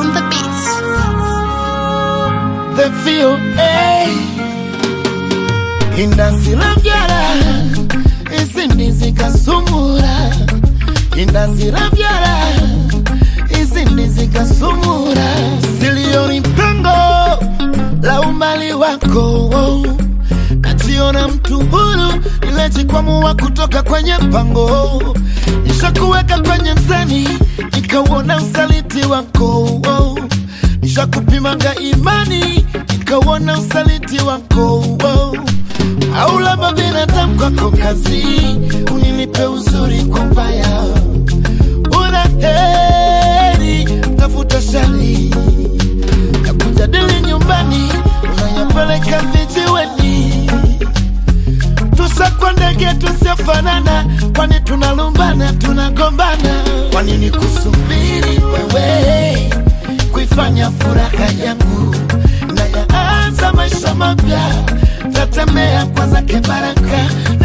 on the beats. The VOA indazira vyara izindi zikasumura indazira vyara izindi zikasumura silioni mpango la umali wako najiona mtu huru nilejikwamua kutoka kwenye pango nishakuweka kwenye mzani nikauona usaliti wako nishakupimanga imani nikauona usaliti wako au labda binadamu kwako kazi unilipe uzuri kwa mbaya una heri tafuta shari ya kujadili nyumbani unayapeleka vijiweni tusakwa ndege tusiofanana kwani tunalumbana tunagombana kwa nini kusubiri wewe kuifanya furaha yangu na yaanza maisha mapya tatemea kwa zake baraka na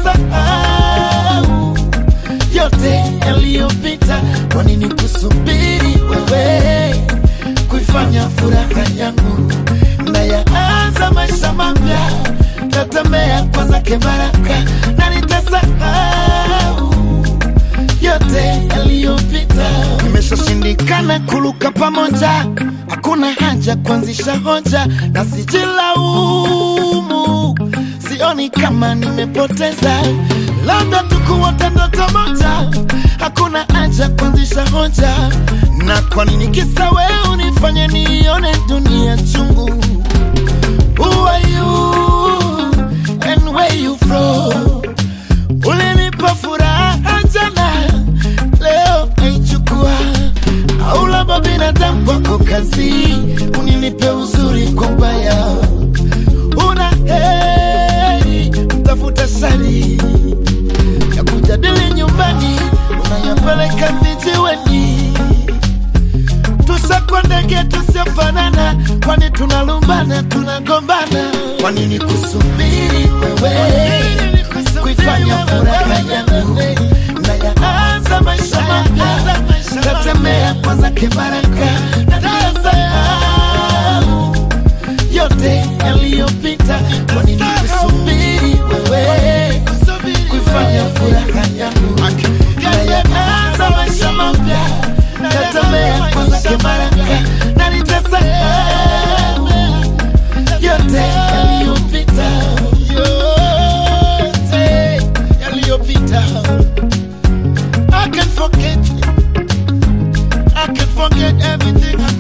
nitasahau yote yaliyopita kwa nini kusubiri wewe kuifanya furaha yangu na yaanza maisha mapya tatemea kwa zake baraka na nitasahau yote yaliyopita. Imeshashindikana kuluka pamoja, hakuna haja kuanzisha hoja na sijilaumu, sioni kama nimepoteza, labda tukuota ndoto moja, hakuna haja kuanzisha hoja. Na kwa nini kisa wewe unifanye nione dunia chungu? Who are you and where you from? Ulinipa furaha jana, leo naichukua. Au labda binadamu kwako kazi, uninipe uzuri kwa ubaya. Una heri tafuta shari ya kujadili nyumbani, unayapeleka vijiweni. Tusakwa ndege tusiofanana, kwani tunalumbana, tunagombana. Kwa nini kusubiri wewe kuifanya furaha yangu na yaanza maisha mapya, tatemea kwa zake baraka na tasahau yote yaliyopita. Kwa nini kusubiri wewe kuifanya furaha yangu na yaanza maisha mapya, tatemea kwa zake baraka na nitasahau yote yaliyopita, yote yaliyopita. I can forget, I can forget everything